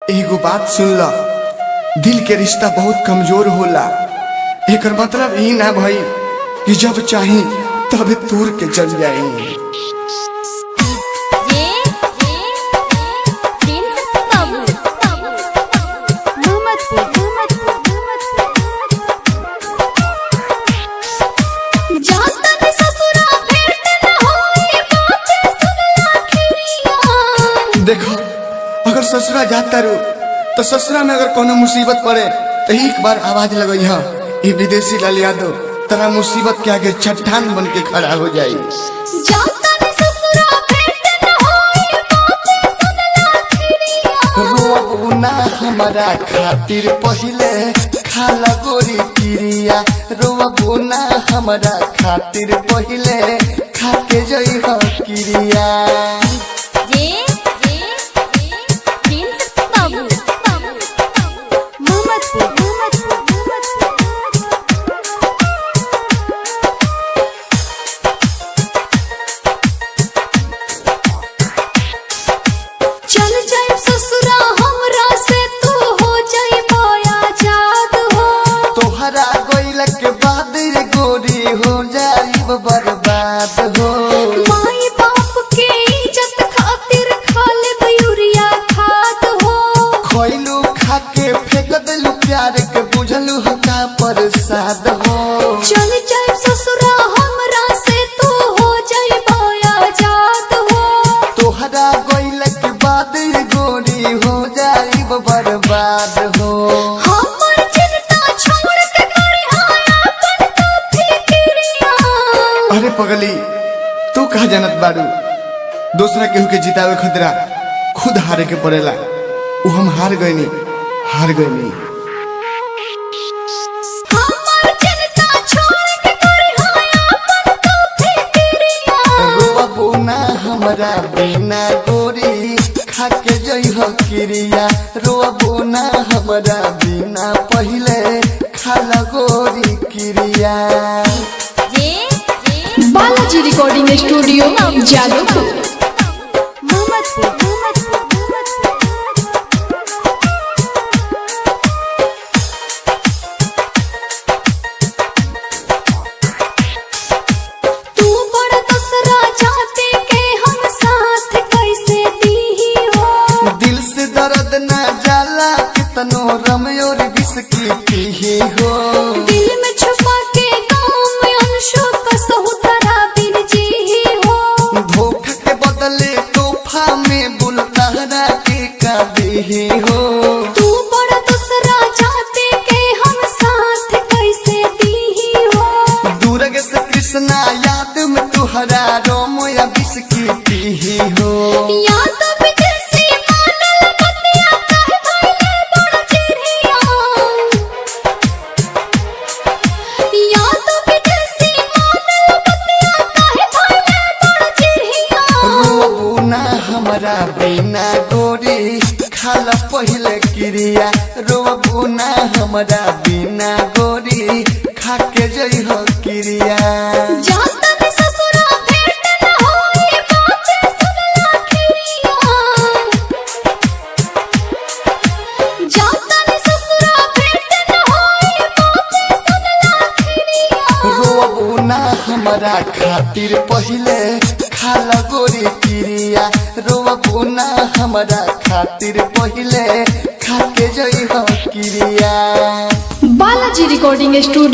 एगो बात सुन ल दिल के रिश्ता बहुत कमजोर होला एकर मतलब ई ना भई कि जब चाही तब तूर के चल जाई जे जे प्रिंस बाबू मोहम्मदपुर जाता ने ससुरा भेंट न होई बातें सुनला खिरिया देखो अगर ससुरा जाता रू तो ससुरा में अगर कोनो मुसीबत पड़े तो एक बार आवाज लगई हा ये विदेशी लाल यादव तेरा मुसीबत के आगे चट्टान बन के खड़ा हो जाई जाता ने ससुरा भेंट न होई बातें सुनला खिरिया रोबू ना हमारा खातिर पहिले खाला गोरी किरिया रोबू ना हमारा खातिर पहिले खाके जई हो किरिया जे जे प्रिंस बाबू मोहम्मदपुर चल जाए ससुरा हमरा से तू हो जाए बोया जाद हो तोहरा गोइल के बाद रे गोरी हो जाई बर्बाद हो माई बाप के इज्जत खातिर खा ले यूरिया खाद हो खोइलू खाके फेंक दिलू प्यार के बुझलू हो का प्रसाद हो चल जाए ससुरा हमरा से तू हो जाए बोया जाद हो तोहरा गोइल के बाद रे गोरी हो जाई बर्बाद हो हमर चिंता छोड़ के करे आया अपन तो फिक्रिया अरे पगली तू कहा जानत बारू दूसरा केहू के जितावे खतरा खुद हारे के पड़ेला उ हम हार गईनी हार गईनी हमर चिंता छोड़ के करे आया अपन तो फिक्रिया रोबू ना हमरा बिना गोरी खाके जई हो किरिया रोबू ना हमरा बिना पहिले खाला गोरी किरिया J J Balaji recording studio Jadavpur Mohammadpur तू बड़ा दसरा चाहते के हम साथ कैसे दी हो दिल से दर्द ना जाला कितनो रमयोर बिस्की पीही हो दिल में छुपा के गाँव में अंशों का सहुतरा बिन जी हो धोखा के बदले तोहफा में बुलतारा के काबिही हो तू बड़ा दूसरा चाहते के हम साथ कैसे दी हो दूरग से कृष्णा याद में तुहरा रोम या बिस्की पीही हो या तो विदेशी मानल पतिया कहे भइले बड़ चिड़िया या तो विदेशी मानल पतिया कहे भइले बड़ चिड़िया रोबू ना हमरा बिना गोरी खाला पहिले क्रिया रोबू ना हमरा बिना गोरी खाके जई हो क्रिया जाता ने ससुरा भेंट न होई बातें सुनला खिरिया जाता ने ससुरा भेंट न होई बातें सुनला खिरिया रोबू ना हमरा खातिर पहिले खाला गोरी क्रिया रोबू ना हमरा खातिर पहिले खाके जई हो क्रिया बालाजी रिकॉर्डिंग स्टूडियो